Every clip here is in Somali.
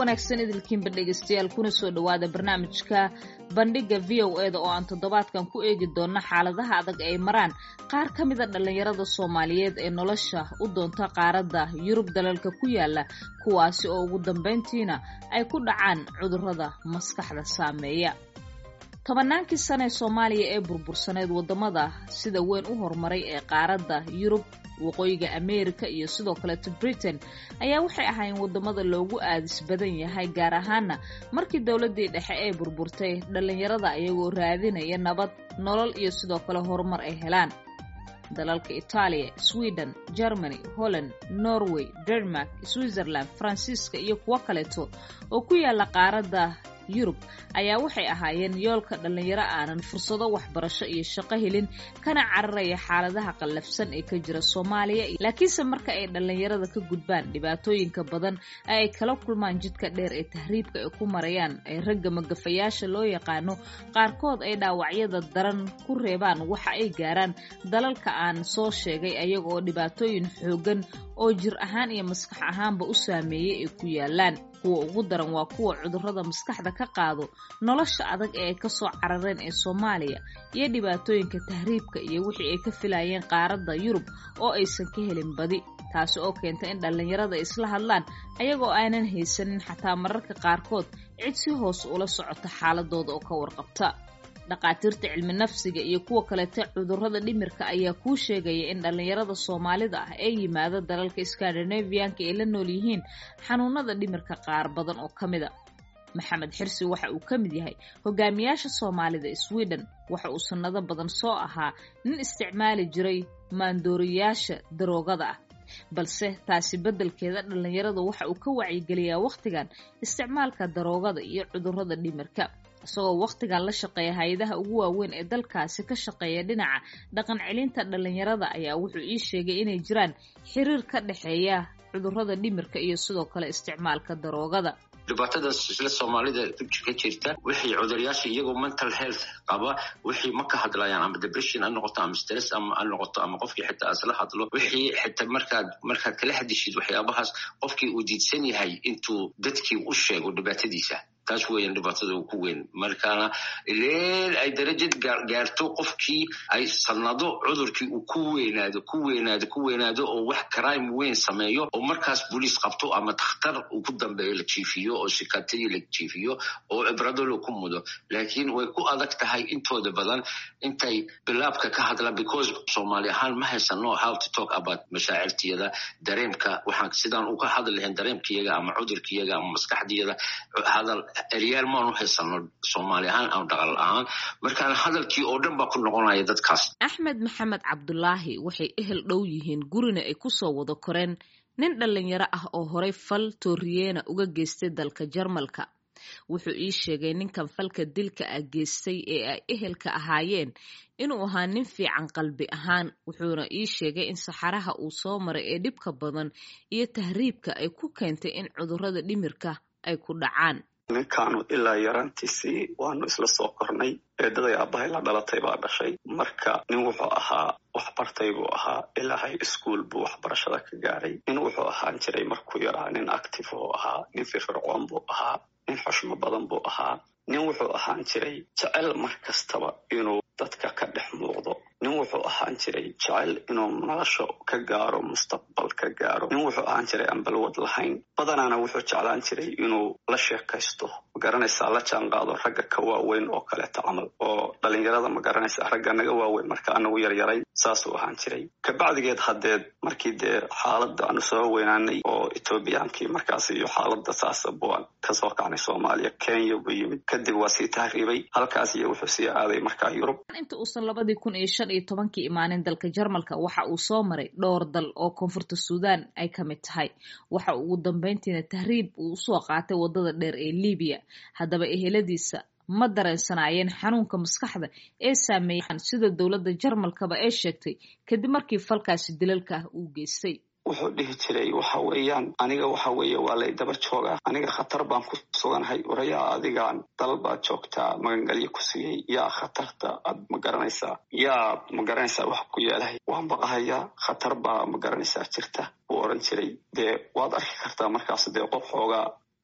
wanaagsan idilkiinba dhegeystayaal kuna soo dhowaada barnaamijka bandhigga v o eda oo aan toddobaadkan ku eegi doonno xaaladaha adag ay maraan qaar ka mida dhallinyarada soomaaliyeed ee nolosha u doonta qaaradda yurub dalalka ku yaala kuwaasi oo ugu dambayntiina ay ku dhacaan cudurrada maskaxda saameeya tobannaankii sane ee soomaaliya ee burbursaneyd waddamada sida weyn u horumaray ee qaaradda yurub waqooyiga ameerika iyo sidoo kaleeto britain ayaa waxay ahaayeen waddamada loogu aadis badan yahay gaar ahaana markii dowladdii dhexe ee burburtay dhallinyarada ayagoo raadinaya nabad nolol iyo sidoo kale horumar ay helaan dalalka itaaliya sweden germany holland norway denmark switzerland faransiiska iyo kuwo kaleeto oo ku yaala qaaradda yurub ayaa waxay ahaayeen yoolka dhallinyaro aanan fursado waxbarasho iyo shaqo helin kana cararaya xaaladaha qallafsan ee ka jira soomaaliya laakiinse marka ay dhallinyarada ka gudbaan dhibaatooyinka badan ee ay kala kulmaan jidka dheer ee tahriibka ay ku marayaan ee ragga magafayaasha loo yaqaano qaarkood ay dhaawacyada daran ku reebaan waxa ay gaaraan dalalka aan soo sheegay ayaga oo dhibaatooyin xooggan oo jir ahaan iyo maskax ahaanba u saameeyey ay ku yaalaan kuwa ugu daran waa kuwa cudurrada maskaxda ka qaado nolosha adag ee ay ka soo carareen ee soomaaliya iyo dhibaatooyinka tahriibka iyo wixii ay ka filayeen qaaradda yurub oo aysan ka helin badi taasi oo keenta in dhallinyarada isla hadlaan ayagoo aanan haysanin xataa mararka qaarkood cid si hoos ula socota xaaladooda oo ka warqabta dhaqaatiirta cilmi nafsiga iyo kuwa kalete cudurrada dhimirka ayaa kuu sheegaya in dhallinyarada soomaalida ah ee yimaada dalalka skandinavianka ay la nool yihiin xanuunada dhimirka qaar badan oo ka mida maxamed xirsi waxa uu ka mid yahay hogaamiyaasha soomaalida sweden waxa uu sannado badan soo ahaa nin isticmaali jiray maandooriyaasha daroogada ah balse taasi beddelkeeda dhallinyarada waxa uu ka wacyigeliyaa wakhtigan isticmaalka daroogada iyo cudurrada dhimirka isagoo wakhtigan la shaqeeya hay-adaha ugu waaweyn ee dalkaasi ka shaqeeya dhinaca dhaqan celinta dhallinyarada ayaa wuxuu ii sheegay inay jiraan xiriir ka dhexeeya cudurrada dhimirka iyo sidoo kale isticmaalka daroogada dhibaatadaas isla soomaalida ka jirta wixii cuduryaasha iyagoo mental health qaba wixii ma ka hadlayaan ama depression ha noqoto ama stress ama ha noqoto ama qofkii xitaa isla hadlo wixii xitaa markaad markaad kala hadishid waxyaabahaas qofkii uu diidsan yahay intuu dadkii u sheego dhibaatadiisa taas weeyaan dhibaatada uu ku weyn markaana ileel ay darajad gaarto qofkii ay sanado cudurkii uu ku weynaado ku weynaado ku weynaado oo wax crime weyn sameeyo oo markaas booliis qabto ama takhtar uu ku dambeeyo la jiifiyo oo sikatadii la jiifiyo oo cibradolo ku mudo laakiin way ku adag tahay intooda badan intay bilaabka ka hadlaan because soomaali ahaan ma haysano how to talk about mashaacirtiyada dareemka waxaan sidaan uga hadli lahayn dareemkiyaga ama cudurkiyaga ama maskaxdiyada hadal eryaal maanu haysano soomaali ahaan ama dhaqal ahaan markaana hadalkii oo dhan baa ku noqonaya dadkaas axmed maxamed cabdulaahi waxay ehel dhow yihiin gurina ay ku soo wada koreen nin dhallinyaro ah oo horay fal tooriyeena uga geystay dalka jarmalka wuxuu ii sheegay ninkan falka dilka ah geystay ee ay ehelka ahaayeen inuu ahaa nin fiican qalbi ahaan wuxuuna ii sheegay in saxaraha uu soo maray ee dhibka badan iyo tahriibka ay ku keentay in cudurrada dhimirka ay ku dhacaan ninkaanu ilaa yaraantiisii waanu isla soo kornay eedaday aabbahay la dhalatay baa dhashay marka nin wuxuu ahaa waxbartay buu ahaa ilaa high school buu waxbarashada ka gaaray nin wuxuu ahaan jiray markuu yaraa nin active buu ahaa nin firfircoon buu ahaa nin xushmo badan buu ahaa nin wuxuu ahaan jiray jecel mar kastaba inuu dadka ka dhex muuqdo nin wuxuu ahaan jiray jecel inuu nolosha ka gaaro mustaqbal ka gaaro nin wuxuu ahaan jiray aan balwad lahayn badanaana wuxuu jeclaan jiray inuu la sheekaysto magaranaysaa la jaan qaado ragga ka waaweyn oo kaleeta camal oo dhalinyarada magaranaysaa ragga naga waaweyn marka anagu yaryarayn saasuu ahaan jiray kabacdigeed haddeed markii dee xaaladda aanu soo weynaanay oo etoobiyaankii markaas iyo xaaladda saasa buan kasoo kacnay soomaaliya kenya buu yimid kadib waa sii tahriibay halkaas iyo wuxuu sii aaday markaa yurub inta uusan labadii kun iyo shan iyo tobankii imaanin dalka jarmalka waxa uu soo maray dhowr dal oo koonfurta suudaan ay ka mid tahay waxa uu ugu dambayntiina tahriib uu usoo qaatay waddada dheer ee libiya haddaba eheladiisa ma dareensanaayeen xanuunka maskaxda ee saameeyaan sida dowladda jarmalkaba ee sheegtay kadib markii falkaasi dilalka ah uu geystay wuxuu dhihi jiray waxa weeyaan aniga waxa weeye waa lay daba joogaa aniga khatar baan ku suganahay warayaa adigaan dal baad joogtaa magangelyo ku siiyey yaa khatarta aad ma garanaysaa yaa ma garanaysaa wax ku yeelahay waan baqahayaa khatar baa ma garanaysaa jirta buu odhan jiray dee waad arki kartaa markaas dee qof xoogaa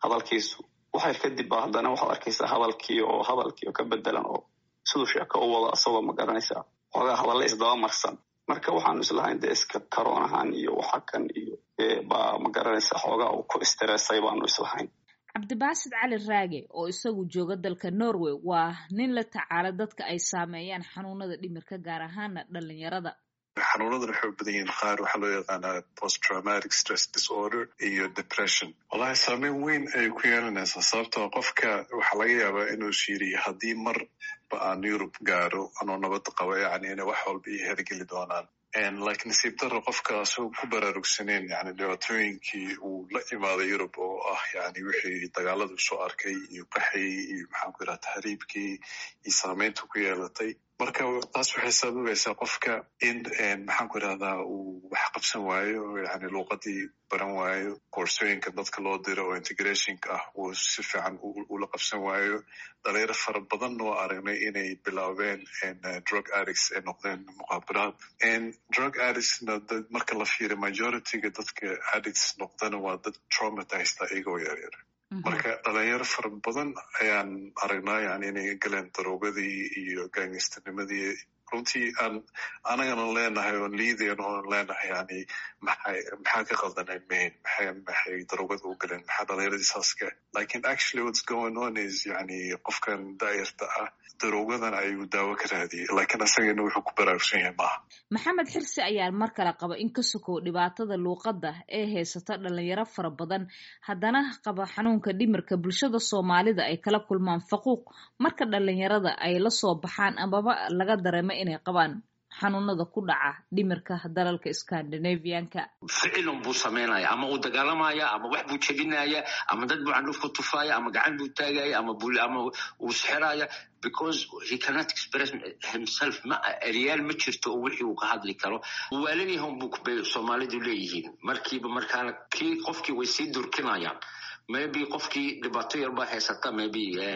hadalkiisu waxay kadib ba haddana waxaad arkaysaa hadalkii oo hadalkii oo ka bedelan oo siduu sheeko u wado asagoo ma garanaysaa xoogaa hadalle isdaba marsan marka waxaanu islahayn dee iska karoonahan iyo waxa kan iyo baa ma garanaysaa xoogaa uu ku istireesay baanu islahayn cabdibaasid cali raage oo isagu jooga dalka norway waa nin la tacaala dadka ay saameeyaan xanuunada dhimirka gaar ahaana dhalinyarada xanuunadan waxay u badan yihiin qaar waxaa loo yaqaanaa post traumatic stress disorder iyo depression wallahi saameyn weyn ayay ku yeelanaysaa sababtoo qofka waxaa laga yaabaa inuu shiiriyo haddii marba aan yurub gaaro anoo nabad qabo yacni inay wax walba ii hergeli doonaan like nasiib daro qofka asagoo ku baraarugsaneyn yani dhibaatooyinkii uu la imaaday yurub oo ah yani wixii dagaaladu soo arkay iyo qaxii iyo maxaan ku yidhaha tahriibkii iyo saameynta ku yeelatay marka taas waxay sababaysaa qofka in maxaan ku idhahdaa uu wax qabsan waayo yani luuqadii baran waayo koorsooyinka dadka loo diro oo integrationka ah uu si fiican ula qabsan waayo dhalinyaro fara badan oo aragnay inay bilaabeen drug addicts ay noqdeen muqaabaraad drug addictsna marka la fiiriyo majorityga dadka addicts noqdana waa dad traumatized iyagoo yaryar marka dhalinyaro fara badan ayaan aragnaa yani inay galeen daroogadii iyo gaangistanimadii runtii aan anagana leenahay oon liidayn oon leenahay yani maxay maxaa ka qaldanay main maxay maxay daroogada u galeen maxaa dhalinyaradii saaska lakin actually what's going on is yani qofkan daayarta ah daroogadan ayuu daawo ka raadiyey lakiin asagana wuxuu ku baraarugsan yahay maaha maxamed xirsi ayaa mar kale qaba in ka sokow dhibaatada luuqadda ee haysata dhalinyaro fara badan haddana qaba xanuunka dhimirka bulshada soomaalida ay kala kulmaan faquuq marka dhalinyarada ay la soo baxaan amaba laga dareemo inay qabaan xanuunada ku dhaca dhimirka dalalka scandinavianka ficilun buu samaynaya ama uu dagaalamaya ama wax buu jebinaya ama dad buu candhuf ku tufaya ama gacan buu taagaya ama ama uu sixiraya because he cannot express himself ma eryaal ma jirto oo wixii uu ka hadli karo waalanyahan buu bay soomaalidu leeyihiin markiiba markaana kii qofkii way sii durkinayaan maybe qofkii dhibaato yar baa haysata maybe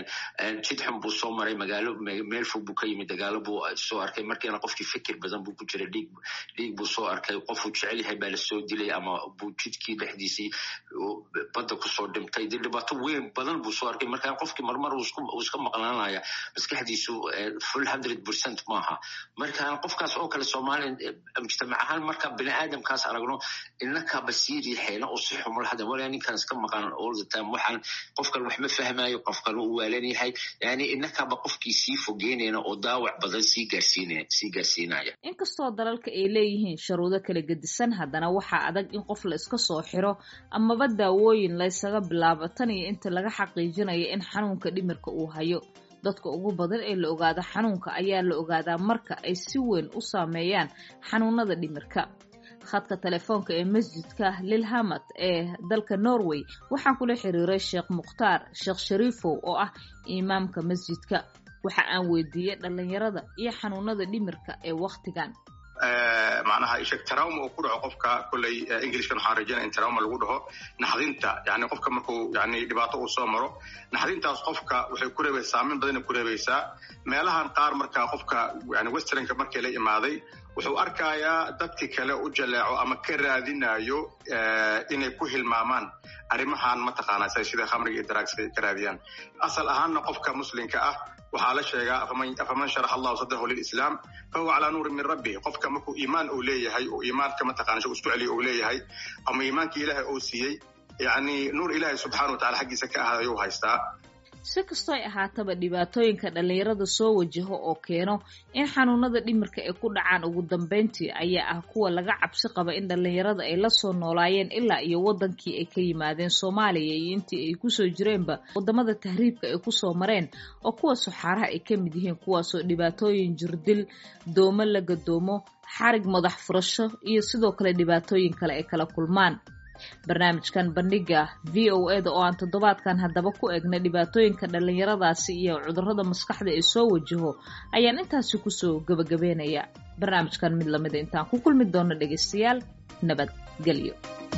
jid xun buu soo maray magaalo meel fog buu ka yimid dagaalo buu soo arkay markiina qofkii fikir badan buu ku jiray dhiig dhiig buu soo arkay qofuu jecel yahay baa lasoo dilay ama buu jidkii dhexdiisii badda kusoo dhimtay dee dhibaato weyn badan buu soo arkay markaa qofkii marmar uu iska maqnaanaya maskaxdiisu full hundred percent maaha markaa qofkaas oo kale soomaaliya mujtamac ahaan marka bini aadamkaas aragno innaka basiiri xeena oo si xumul hadan walaa ninkan iska maqan waxaan qofkan wax ma fahmayo qofkan uu waalan yahay yani innakaba qofkii sii fogeynayna oo daawac badan sii gaarsiinasii gaarsiinaya inkastoo dalalka ay leeyihiin sharuudo kala gedisan haddana waxaa adag in qof la iska soo xiro amaba daawooyin laysaga bilaabo tan iyo inta laga xaqiijinayo in xanuunka dhimirka uu hayo dadka ugu badan ee la ogaado xanuunka ayaa la ogaadaa marka ay si weyn u saameeyaan xanuunada dhimirka khadka telefoonka ee masjidka lilhamad ee dalka norway waxaan kula xiriiray sheekh mukhtaar sheekh shariifow oo ah imaamka masjidka waxa aan weydiiyey dhalinyarada iyo xanuunada dhimirka ee wakhtigan macnaha isheg trauma uu ku dhaco qofka kolley englishkan waxaan rajaynaya in trauma lagu dhaho naxdinta yani qofka markuu yani dhibaato uu soo maro naxdintaas qofka waxay ku reebaysaa saameyn badanay ku reebaysaa meelahan qaar marka qofka yani westernka markii la imaaday wuxuu arkayaa dadki kale u jaleeco ama ka raadinayo inay ku hilmaamaan arrimahan mataqaanaa sida khamriga iyo daraagsa ka raadiyaan asal ahaanna qofka muslimka ah waxaa la sheegaa afaman sharax allahu sadrahu lilislaam fahuwa calaa nuurin min rabbi qofka markuu iimaan uu leeyahay oo iimaanka mataqana isku celiyo uu leeyahay ama iimaankii ilaahay uu siiyey yacni nuur ilaahay subxana wa tacala xaggiisa ka ahaad ayuu haystaa si kastoo ay ahaataba dhibaatooyinka dhalinyarada soo wajaho oo keeno in xanuunada dhimirka ay ku dhacaan ugu dambeyntii ayaa ah kuwa laga cabsi qaba in dhalinyarada ay la soo noolaayeen ilaa iyo waddankii ay ka yimaadeen soomaaliya iyo intii ay kusoo jireenba waddamada tahriibka ay kusoo mareen oo kuwa suxaaraha ay ka mid yihiin kuwaasoo dhibaatooyin jirdil doomo la gadoomo xarig madax furasho iyo sidoo kale dhibaatooyin kale ay kala kulmaan barnaamijkan bandhiga v o e da oo aan toddobaadkan haddaba ku eegna dhibaatooyinka dhalinyaradaasi iyo cudurrada maskaxda ee soo wajaho ayaan intaasi kusoo gebagabeynaya barnaamijkan mid lamida intaan ku kulmi doono dhegaystayaal nabadgelyo